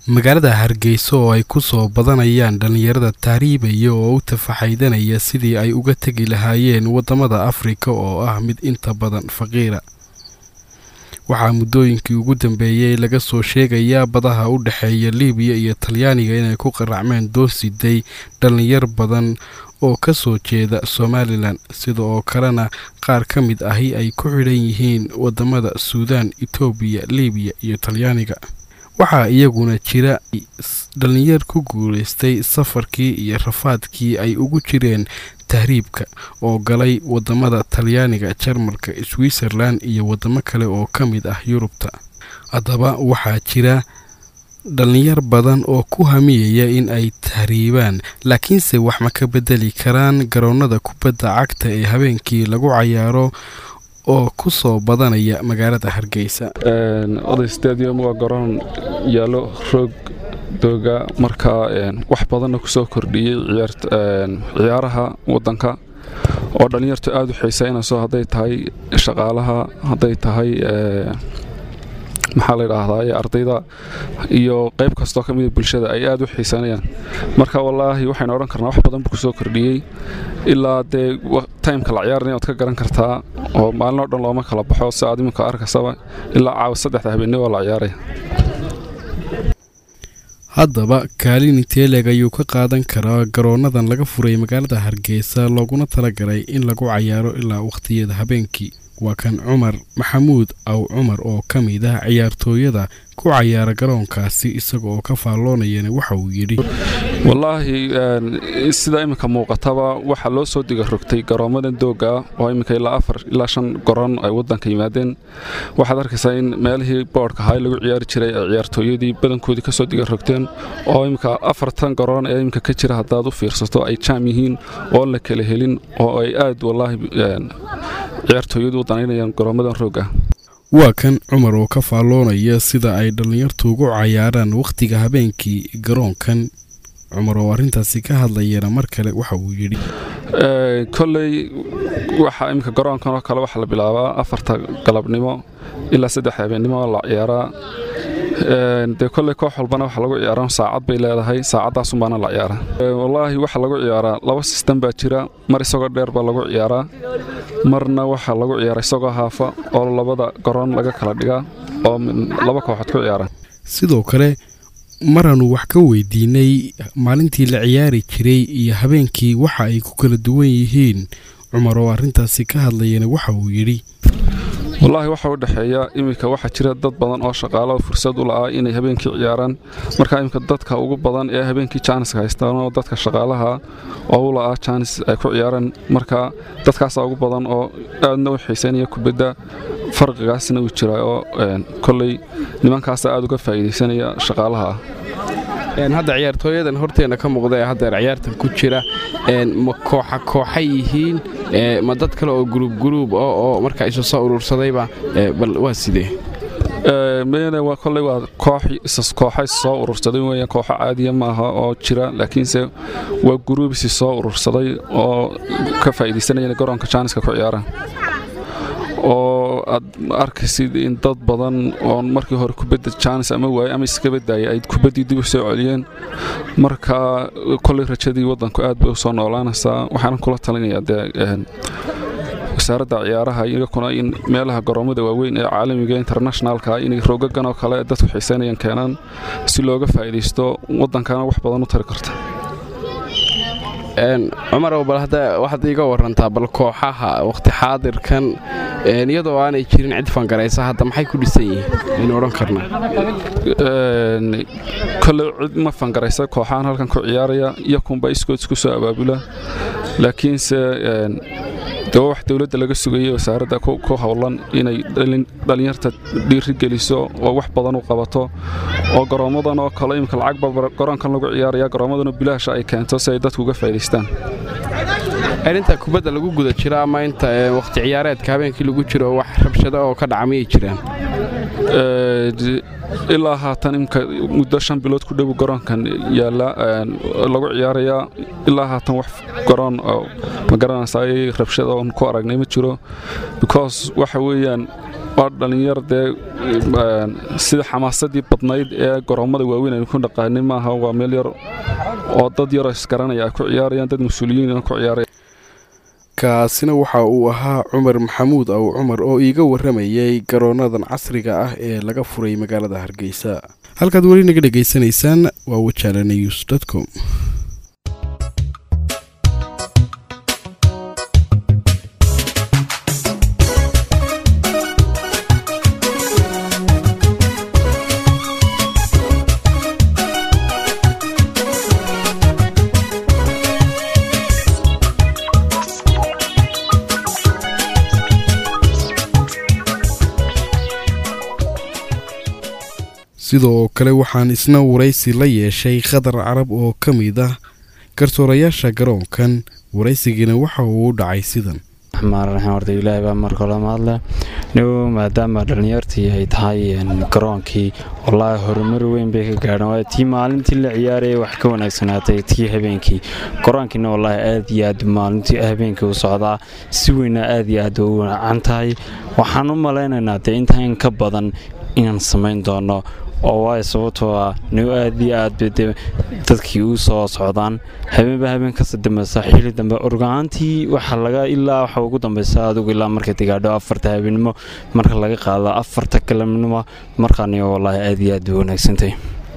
magaalada hargeysa oo ay ku soo badanayaan dhallinyarada tahriibaya oo u tafaxaydanaya sidii ay uga tegi lahaayeen waddamada afrika oo ah mid inta badan faqiira waxaa muddooyinkii ugu dambeeyey laga soo sheegayaa badaha u dhexeeya libiya iyo talyaaniga inay ku qaracmeen doorsiday dhallinyar badan oo ka soo jeeda somalilan sida oo kalena qaar ka mid ahi ay ku xidhan yihiin waddamada suudaan etoobiya libiya iyo talyaaniga waxaa iyaguna jira dhallinyar ku guulaystay safarkii iyo rafaadkii ay ugu jireen tahriibka oo galay waddamada talyaaniga jarmalka switzerlan iyo waddamo kale oo ka mid ah yurubta haddaba waxaa jira dhallinyar badan oo ku hamiyaya in ay tahriibaan laakiinse wax ma ka bedeli karaan garoonnada kubadda cagta ee habeenkii lagu cayaaro oo ku soo badanaya magaalada hargeysa oday stadium waa garoon yaallo roog dooga markaa wax badanna ku soo kordhiyey ciyaaraha waddanka oo dhallinyartu aada u xiisaynayso hadday tahay shaqaalaha hadday tahay maxaa la ydhaahdaa ardayda iyo qayb kastoo ka mida bulshada ay aada u xiisanayaan marka wallaahi waxaynu odhan karnaa wax badan buu kusoo kordhiyey ilaa dee taymka la ciyaarana waad ka garan kartaa oo maalin oo dhan looma kala baxo si aad iminka arkasaba ilaa caawa saddexda habeenni waa la ciyaaraya haddaba kaalin inteeleg ayuu ka qaadan karaa garoonnadan laga furay magaalada hargeysa looguna talagalay in lagu cayaaro ilaa wakhtiyada habeenkii waa kan cumar maxamuud aw cumar oo ka mid ah ciyaartooyada ku cayaara garoonkaasi isaga oo ka faalloonayana waxa uu yidhi wallaahi sida iminka muuqataba waxaa loo soo diga rogtay garoommadan doogga oo iminka ilaa afar ilaa shan garoon ay waddanka yimaadeen waxaad arkaysaa in meelihii boodhka ahaa lagu ciyaari jiray ay ciyaartooyadii badankoodii kasoo diga rogteen oo iminka afartan garoon ee iminka ka jira haddaad u fiirsato ay jaam yihiin oon la kala helin oo ay aad wallaahi ciyaartooyadu u danaynayaan garoommadan roogga waa kan cumar oo ka faalloonaya sida ay dhallinyartu ugu cayaaraan wakhtiga habeenkii garoonkan cumar oo arrintaasi ka hadlayana mar kale waxa uu yidhi kolley waxaa iminka garoonkan oo kale waxaa la bilaabaa afarta galabnimo ilaa saddex habeennimo la ciyaaraa dee kolley koox walbana waxa lagu ciyaaraa saacad bay leedahay saacadaasunbaana la ciyaaraa wallaahi waxaa lagu ciyaaraa laba sistem baa jira mar isagoo dheer baa lagu ciyaaraa marna waxaa lagu ciyaara isagoo haafa oo labada garoon laga kala dhigaa oo laba kooxood ku ciyaara sidoo kale maraanu wax ka weydiinay maalintii la ciyaari jiray iyo habeenkii waxa ay ku kala duwan yihiin cumar oo arrintaasi ka hadlayana waxa uu yidhi wallaahi waxa u dhexeeya iminka waxaa jira dad badan oo shaqaalaha fursad u la'aa inay habeenkii ciyaaraan marka iminka dadka ugu badan ee habeenkii jaaniska haystaan oo dadka shaqaalaha oo u la'aa jaanis ay ku ciyaaraan marka dadkaasaa ugu badan oo aadna u xiisaynaya kubadda farqigaasna uu jira oo kolley nimankaasa aada uga faa'iidaysanaya shaqaalaha ah hadda ciyaartooyadan horteenna ka muuqda ee haddeer ciyaartan ku jira ma kooxa kooxa yihiin ma dad kale oo guruub guruub oo markaa isu soo urursadayba bal waa sidee mene waa kolley waa koox kooxa is soo urursaday weeyaan kooxo caadiya maaha oo jira laakiinse waa guruub isi soo urursaday oo ka faa'iidaysanaya garoonka jaaniska ku ciyaaraan oo aad arkaysid in dad badan oon markii hore kubadda jaanis ama waaye ama iskaba daayay ay kubaddii dib u soo celiyeen marka kolley rajadii waddanku aad bay u soo noolaanaysaa waxaanan kula talinayaa dee wasaaradda ciyaaraha iyakuna in meelaha garoommada waaweyn ee caalamiga internationalka inay roogagan oo kale dadku xiisaynayaan keenaan si looga faa'iidaysto waddankana wax badan u tari karta cumarow bal hadda waxaad iiga warantaa bal kooxaha wakhti xaadirkan iyadoo aanay jirin cid fangaraysa hadda maxay ku dhisan yihiin aynu odhan karnaa kolley cid ma fangaraysa kooxahan halkan ku ciyaaraya iyakunba iskood isku soo abaabula laakiinse de wax dowladda laga sugayay wasaaradda ku howlan inay dhallinyarta dhiiri geliso oo wax badan u qabato oo garoommadan oo kale imika lacagba garoonkan lagu ciyaaraya garoommadanoo bilaasha ay keento si ay dadku uga faa'idaystaan inta kubadda lagu guda jiro ama inta wakhti ciyaareedka habeenkii lagu jiro wax rabshado oo ka dhaca miyay jiraan ilaa haatan imka muddo shan bilood ku dhow garoonkan yaalla lagu ciyaarayaa ilaa haatan wax garoon ma garanaysa ay rabshada oon ku aragnay ma jiro because waxa weeyaan waa dhallinyar dee sida xamaasadii badnayd ee goroommada waaweyn aynu ku dhaqaanin maaha waa meel yar oo dad yaroo isgaranaya ay ku ciyaarayaan dad mas-uuliyiin ku ciyaaraya kaasina waxa uu ahaa cumar maxamuud aw cumar oo iiga warramayay garoonadan casriga ah ee laga furay magaalada hargeysa halkaad weli naga dhegaysanaysaan waa wajaala news com sidoo kale waxaan isna waraysi la yeeshay khadar carab oo ka mid ah garsoorayaasha garoonkan waraysigiina waxa uu u dhacay sidan raxmaan raxiim horta ilaahay baa marka hore mahadle nigu maadaama dhallinyartii ay tahay garoonkii wallaahi horumar weyn bay ka gaadhan waayo tii maalintii la ciyaaraya wax ka wanaagsanaatay tii habeenkii garoonkiina wallaahi aad iyo aad maalintii habeenkii u socdaa si weyna aad iyo aad u wanacan tahay waxaan u malaynaynaa dee intaan ka badan inaan samayn doono oo waayo sababtoo ah nigu aad iyo aad bay de dadkii u soo socdaan habeenba habeen kasta dambeysa xili dambe orgaantii waxa laga ilaa waxa ugu dambeysa adigu ilaa markay digaadho afarta habeenimo marka laga qaado afarta kalamnimo markaaniga wallaahi aad iyo aad bay wanaagsantay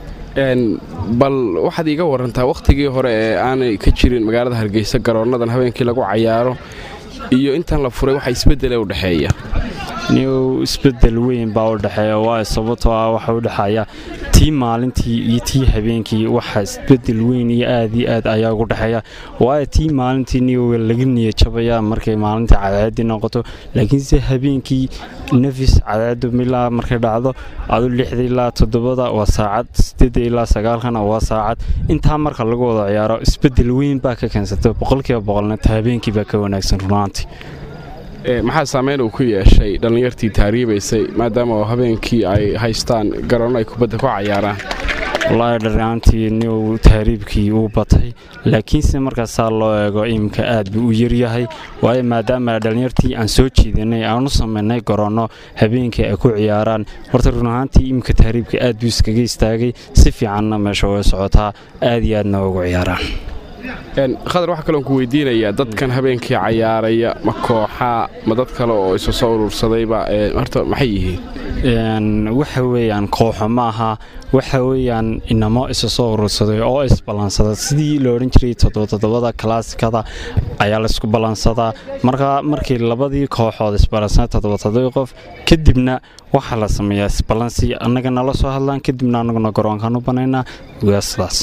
bal waxaad iiga warantaa wakhtigii hore ee aanay ka jirin magaalada hargeysa garoonadan habeenkii lagu cayaaro iyo intan la furay waxa isbedele u dhexeeya niw isbedel weyn baa u dhexeeya waayo sababtoo ah waxa u dhexeeya tii maalintii iyo tii habeenkii waxa isbedel weyn iyo aad iyo aad ayaa ugu dhexeeya waayo tii maalintii niw laga niya jabaya markay maalintii cadceedii noqoto laakiinse habeenkii nafis cadceedu ilaa markay dhacdo adu lixda ilaa toddobada waa saacad sideedda ilaa sagaalkana waa saacad intaa marka lagu wada ciyaaro isbedel weyn baa ka keensata boqolkiiba boqolna ta habeenkii baa ka wanaagsan runaantii maxaa saameyn uu ku yeeshay dhallinyartii taariibaysay maadaama habeenkii ay haystaan garoonno ay kubadda ku cayaaraan wallaahi dharraantii niw tahriibkii uu batay laakiinse markaasaa loo eego iminka aad buu u yaryahay waayo maadaama dhallinyartii aan soo jiidanay aan u samaynay garoonno habeenkii ay ku ciyaaraan horta run ahaantii iminka tahriibka aad buu iskaga istaagay si fiicanna meesha way socotaa aad iyo aadna ugu ciyaaraan khadar waxaa kaloon ku weydiinayaa dadkan habeenkii cayaaraya ma kooxaa ma dad kale oo isu soo urursadayba horta maxay yihiin waxa weeyaan kooxo ma aha waxa weeyaan inamo isa soo urursaday oo isballansaday sidii la odhan jiray toddobatoddobada kalaasikada ayaa laysku ballansadaa marka markii labadii kooxood isballansaday toddobatodoba qof kadibna waxaa la sameeyaa isballansi annaga nala soo hadlaan kadibna annaguna garoonkaan u banaynaa waa sidaas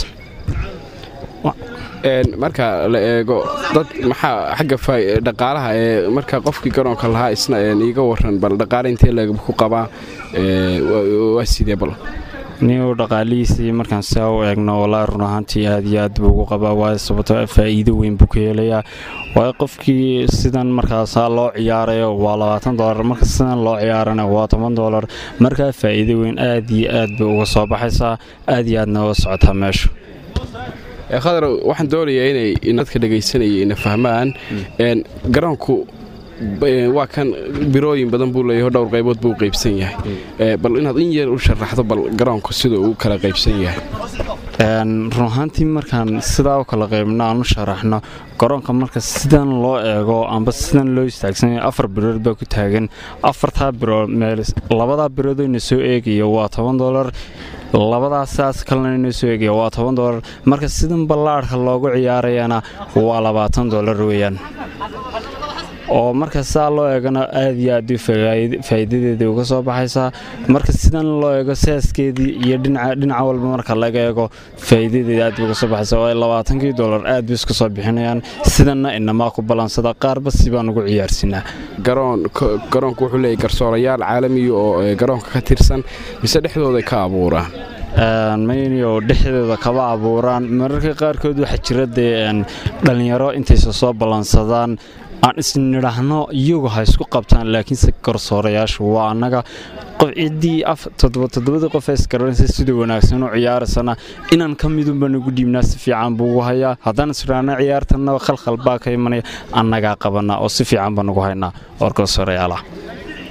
marka la eego dad maxaa xagga dhaqaalaha ee marka qofkii garoonka lahaa isna iiga waran bal dhaqaale intee lag ku qabaa waa sidee bal niu dhaqaalihiisii markaan saa u eegno wallaahi run ahaantii aad iyo aad buu ugu qabaa waayo sababto faa'iido weyn buu ka helayaa waayo qofkii sidan markaasaa loo ciyaarayo waa labaatan dolar marka sidan loo ciyaarana waa toban dolar markaa faa'iido weyn aad iyo aad bay uga soo baxaysaa aad iyo aadna uga socotaa meesha khadar waxaan doonayaa inay dadka dhegaysanaya ina fahmaan garoonku waa kan birooyin badan buu leeyahay dhowr qaybood buu qaybsan yahay bal inaad in yar u sharaxdo bal garoonku sida uu kala qaybsan yahay run ahaantii markaan sidaa u kala qaybno aan u sharaxno garoonka marka sidan loo eego amba sidan loo istaagsanaya afar birood baa ku taagan afartaa birood meel labadaa biroodayna soo eegaya waa toban dolar labadaas saas kalena inoo soo eegaya waa toban dolar marka sidan ballaadhka loogu ciyaarayana waa labaatan dolar weeyaan oo marka saa loo eegana aad iyo aad faa'iidadeedii uga soo baxaysaa marka sidan loo eego saaskeedii iyo dhinaca walba marka laga eego faa'iidadeeda aad uga soo baxaysaa waayo labaatankii dolar aad bay isku soo bixinayaan sidanna inamaa ku ballansada qaarba si baan ugu ciyaarsinaa garoonku wuxuu leeyahy garsoorayaal caalamiya oo garoonka ka tirsan mise dhexdooday ka abuuraan maynioo dhexdeeda kaba abuuraan mararka qaarkood waxaa jira dee dhallinyaro intaysa soo ballansadaan aan isnidhaahno iyagu ha isku qabtaan laakiinse garsoorayaashu waa annaga ciddii toddobadii qof isgaranaysa sida wanaagsan u ciyaaraysana inaan ka midunba nagu dhiibnaa si fiican buu ugu hayaa haddaan isdhaahno ciyaartana khalkhal baa ka imanaya annagaa qabanaa oo si fiican baa nagu haynaa oo garsoorayaala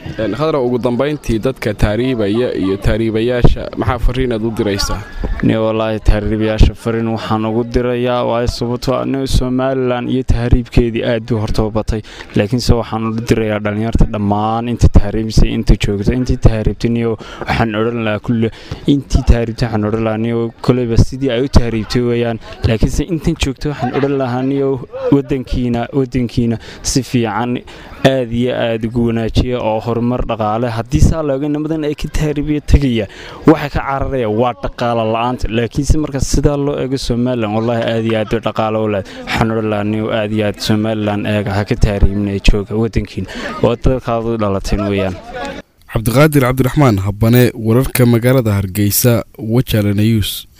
khadra ugu dambayntii dadka taariibaya iyo taariibayaasha maxaa fariinaad u diraysaa ni walaahi tahriibayaasha fariin waxaan ugu dirayaa waayo sababtoo ni somalilan iyo tahriibkeedii aad buu hortaba batay laakiinse waxaan u dirayaa dhallinyarta dhammaan inta tahriibisay inta joogta intii tahriibtay niyo waxaan odhan lahaa kulle intii tahriibtay waxaan odhan lahaa niyo koleyba sidii ay u tahriibtay weeyaan laakiinse intan joogta waxaan odhan lahaa niyo wadankiina wadankiina si fiican aad iyo aad ugu wanaajiya oo horumar dhaqaale haddii saa looga nimadan ay ka tahriibiya tegaya waxa ka cararaya waa dhaqaalo la-aanta laakiinse marka sidaa loo eego somalilan wallaahi aad iyo aad bay dhaqaalo u leed waxaan odhan lahaa niyo aad iyo aad somalilan eega ha ka tahriibinaya jooga wadankiina oo dadkaad u dhalateen weeyaan cabdiqaadir cabdiraxmaan habane wararka magaalada hargeysa wajala nayuus